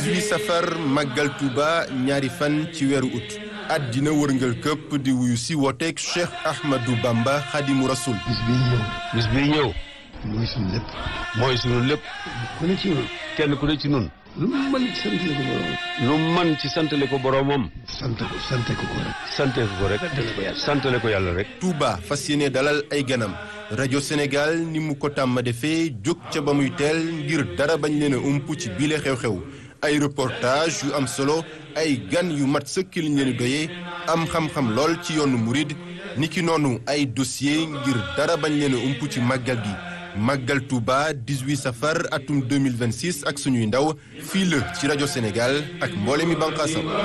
18 safar màggal Touba ñaari fan ci weeru ut àddina wërngal këpp di wuyu si wooteeg Cheikh Ahmadou Bamba Khadimu Rasul bis bii ñëw bis bii ñëw mooy suñu lépp mooy sunu lépp ku ne ci ñun kenn ku ne ci nun lu mu mën ci sant ko borom lu man ci santale ko boroomam sant ko sante ko ko rek sante ko rek santale ko yàlla rek Touba fas yéene dalal ay ganam rajo Sénégal ni mu ko tàmm defee jóg ca ba muy teel ngir dara bañ leen a ump ci bile xew-xew ay reportage yu am solo ay gan yu mat sëkk liñ leen doyee am xam-xam lool ci yoonu murid niki noonu ay dossier ngir dara bañ leen a ump ci màggal gi màggal Touba 18 safar atum 2026 ak suñuy ndaw fii la ci rajo Sénégal ak mboole mi bànqaasam